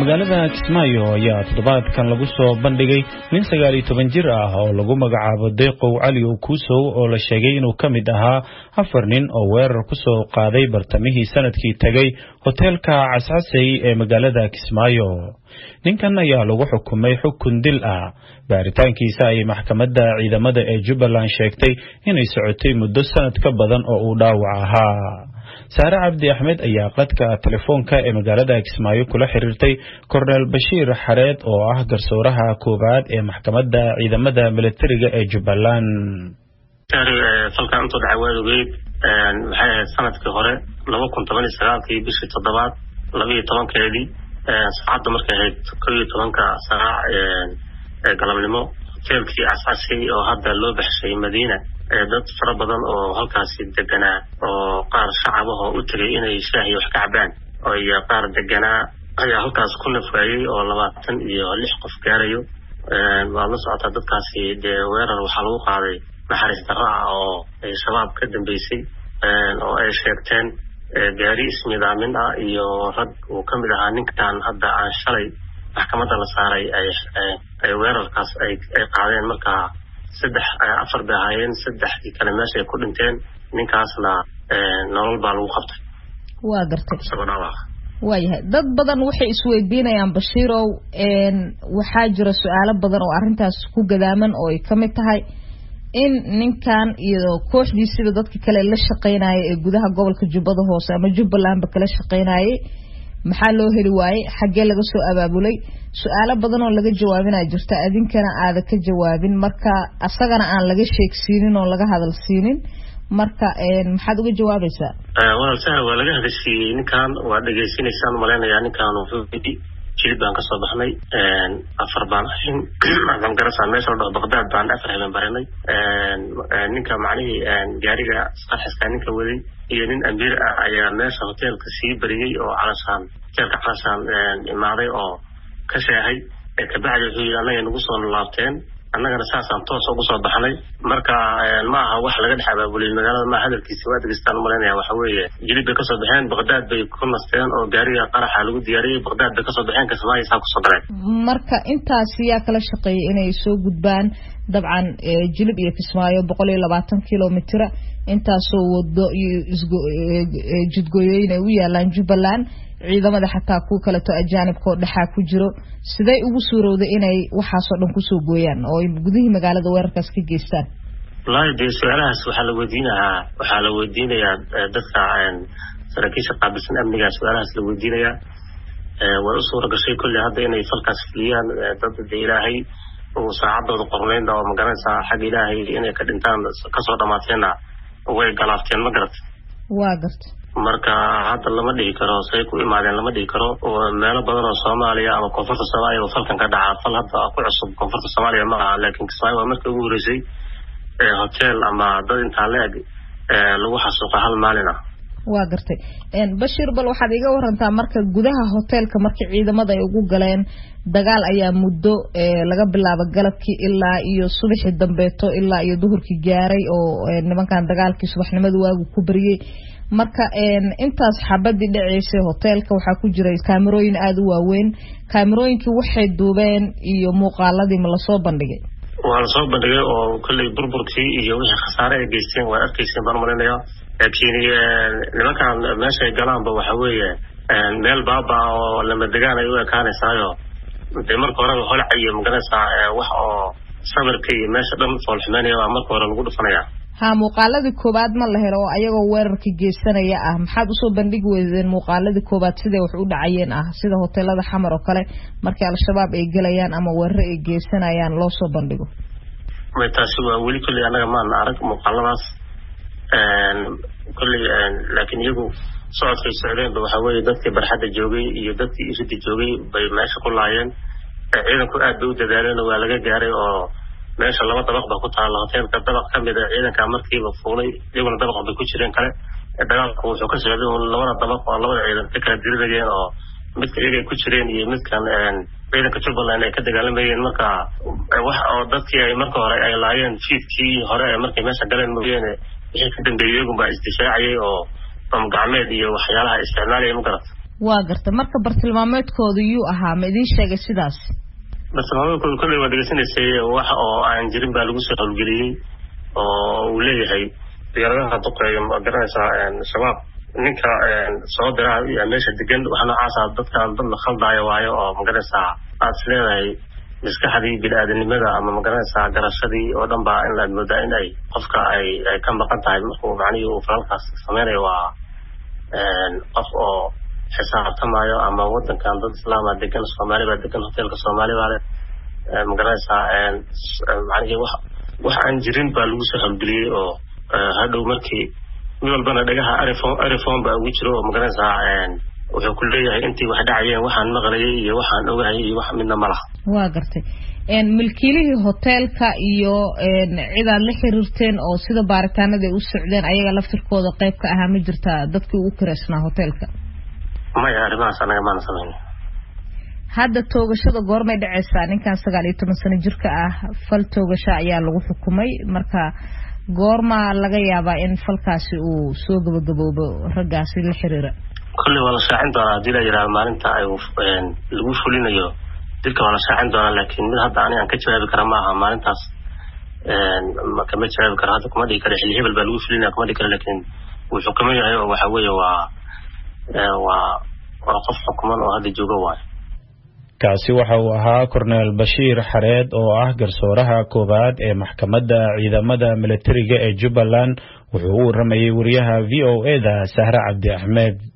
magaalada kismaayo ayaa toddobaadkan lagu soo bandhigay nin sagaal iyo toban jir ah oo lagu magacaabo deeqow cali okuusow oo la sheegay inuu ka mid ahaa afar nin oo weerar ku soo qaaday bartamihii sanadkii tegay hoteelka cascasey ee magaalada kismaayo ninkan ayaa lagu xukumay xukun dil ah baaritaankiisa ayay maxkamadda ciidamada ee jubbaland sheegtay inay socotay muddo sanad ka badan oo uu dhaawac ahaa saare cabdi axmed ayaa qadka telefoonka ee magaalada kismaayo kula xiriirtay korneel bashiir xareed oo ah garsooraha koowaad ee maxkamadda ciidamada milatariga ee jubbaland falkan intuu dhacay waad ogeyd maxay ahayd sanadkii hore laba kun toban iyo sagaalkii bishii toddobaad laba iyo tobankeedii saacadda markay ahayd kow iyo tobanka saac ee galabnimo hoteelkii cascasi oo hadda loo baxshay madiina dad fara badan oo halkaasi deganaa oo qaar shacabahoo u tegay inay shaahiy wax ka cabaan iyo qaar deganaa ayaa halkaas ku nafwaayey oo labaatan iyo lix qof gaarayo waad la socotaa dadkaasi dee weerar waxaa lagu qaaday naxariis darro ah oo shabaab ka dambeysay oo ay sheegteen gaari isnidaamin ah iyo rag uu ka mid ahaa ninkan hadda aan shalay maxkamadda la saaray ay weerarkaas ay qaadeen markaa saddex afar bay ahaayeen saddexdii kale meesha ay ku dhinteen ninkaasna nolol baa lagu qabtay waa gartay isagoo dhaawac waayahay dad badan waxay isweydiinayaan bashiirow waxaa jira su-aalo badan oo arrintaas ku gadaaman oo ay ka mid tahay in ninkan iyo kooxdiisiba dadka kale la shaqeynaya ee gudaha gobolka jubbada hoose ama jubbalandba kala shaqeynayay maxaa loo heli waayey xaggee laga soo abaabulay su-aalo badan oo laga jawaabinaa jirta adinkana aada ka jawaabin marka asagana aan laga sheegsiinin oo laga hadal siinin marka maxaad uga jawaabaysaa walaal sahla waa laga hadashiiyey ninkan waa dhegaysanaysaan malaynayaa ninkan wuxuu yidhi jilib baan kasoo baxnay afar baan ahayn waxaan garasa meesha la dhaho baqdaad baan afar habeen baranay ninka macnihii gaariga sarxiska ninka waday iyo nin amiir ah ayaa meesha hoteelka sii bariyey oo calashaan hoteelka calashaan imaaday oo ka sheehay kabacdi wuxuu yidhi annaga nagu soo laabteen annagana saasaan toos ugu soo baxnay marka ma aha wax laga dhex abaabulay magaalada ma hadalkiisa waa degeystaan malaynaya waxa weeye jilib bay kasoo baxeen baqdaad bay ku nasteen oo gaariga qaraxa lagu diyaariyey baqdaad bay kasoo baxeen kismaayo saa kusoo galeen marka intaas yaa kala shaqeeyay inay soo gudbaan dabcan jilib iyo kismaayo boqol iyo labaatan kilomitira intaasoo wado iyo jidgooyooyin ay u yaalaan jubbaland ciidamada xataa kuwa kaleto ajaanibkaoo dhexaa ku jiro siday ugu suurowday inay waxaasoo dhan kusoo gooyaan oo ay gudihii magaalada weerarkaas ka geystaan wallaahi dee su-aalahaas waxaa la weydiinahaa waxaa la weydiinayaa dadka saraakiisha qaabilsan amniga su-aalahaas la weydiinayaa way u suura gashay kolley hadda inay falkaas fuliyaan dad de ilaahay uu saacadooda qornayn oo magaranaysaa xagga ilaahay inay ka dhintaan kasoo dhammaateenna way galaafteen ma garat waa garta marka hadda lama dhihi karo say ku imaadeen lama dhihi karo meelo badan oo soomaaliya ama koonfurta soomaaliya oo falkan ka dhaca fal hadda ku cusub koonfurta soomaaliya ma aha laakiin kismaayo waa markii ugu horeysay hotel ama dad intaa la-eg lagu xasuuqa hal maalin ah waa gartay bashir bal waxaad iga warantaa marka gudaha hoteelka markii ciidamada ay ugu galeen dagaal ayaa muddo laga bilaabo galabkii ilaa iyo subaxii dambeeto ilaa iyo duhurkii gaaray oo nimankan dagaalkii subaxnimada waagu ku bariyey marka intaas xabadii dhaceysay hoteelka waxaa ku jiray kaamirooyin aada u waaweyn kaamirooyinkii waxay duubeen iyo muuqaaladii ma lasoo bandhigay waa lasoo bandhigay oo kolley burburkii iyo wixii khasaare ay geysteen waa arkayseen baan malinaya laakiin nimankan meesha ay galaanba waxa weeye meel baaba oo lama degaan ay u ekaanaysaayo dee marka horeba holca iyo magaranaysaa wax oo sawirka iyo meesha dhan foolxumeynaya baa marka hore lagu dhufanaya ha muuqaaladii koowaad ma la helo oo ayagoo weerarka geysanaya ah maxaad usoo bandhigi weydeen muuqaaladii koowaad siday wax u dhacayeen ah sida hoteelada xamar oo kale markii al-shabaab ay gelayaan ama weeraro ay geysanayaan loo soo bandhigo may taasi waa weli kolley annaga maana arag muuqaaladaas kolley laakiin iyagu socodkay socdeenba waxa weeye dadkii barxadda joogay iyo dadkii irida joogay bay meesha ku laayeen ciidanku aad bay u dadaaleen waa laga gaaray oo meesha laba dabaq ba ku taalla hoteelka dabaq ka mid a ciidanka markiiba fuulay iyaguna dabaq bay ku jireen kale dagaalku wuxuu ka socday un labada dabaq oo labada ciidan ka kala dirinayeen oo midka iyagay ku jireen iyo midkan ciidanka jubbaland ay ka dagaalamayeen marka wax oo dadkii ay marka hore ay laayeen fiidkii hore ee markay meesha galeen mooyeene wixii ka dambeeyey iyagun baa isdifaacayay oo bam gacmeed iyo waxyaalaha isticmaalaya ma garata waa garta marka bartilmaameedkooda yuu ahaa ma idiin sheegay sidaas bartilmaameedkooda kolley waa dhegeysanaysay wax oo aan jirin baa lagu soo howlgeliyey oo uu leeyahay diyaaradaha duqeeya ma garanaysaa shabaab ninka soo dira yaa meesha degan wax noocaasa dadkan dad la khaldaayo waayo oo magaranaysaa aad is leedahay maskaxdii bini-aadanimada ama magaranaysaa garashadii oo dhan baa in laad moodaa in ay qofka ay ay ka maqan tahay markuu macnihii uu falalkaas sameynayo waa qof oo xisaabtamayo ama wadankan dad islaama degan soomaali baa degan hoteelka soomaali baa le magaranaysaa macnihii wax wax aan jirin baa lagu soo howlgeliyey oo hadhow markii mid walbana dhagaha arifon arifon baa ugu jiro oo magaranaysaa wuxuu ku leeyahay intii wax dhacayeen waxaan maqlayay iyo waxaan ogahayay iyo wax midna ma laha waa gartay milkiilihii hoteelka iyo cidaad la xiriirteen oo sida baaritaanada ay u socdeen ayaga laftirkooda qayb ka ahaa ma jirtaa dadkii ugu kireysnaa hoteelka maya arrimahaas anaga maana samayn hadda toogashada goormay dhacaysaa ninkan sagaal iyo toban sano jirka ah fal toogasho ayaa lagu xukumay marka goormaa laga yaabaa in falkaasi uu soo gabagaboobo raggaasi la xiriira kolley waa la shaacin doonaa haddii la yidhahdo maalinta ay lagu fulinayo dilka waa la shaacin doonaa laakiin mid hadda anigaan ka jawaabi kara ma aha maalintaas kama jawaabi karo hadda kuma dhigi karo xilli hebel baa lagu fulinaya kuma dhigi karo laakiin wuu xukuman yahay oo waxa weeye waa waa waa qof xukuman oo hadda jooga waayo kaasi waxa uu ahaa korneel bashiir xareed oo ah garsooraha koowaad ee maxkamadda ciidamada militariga ee jubbaland wuxuu u waramayay wariyaha v o e da sahre cabdi axmed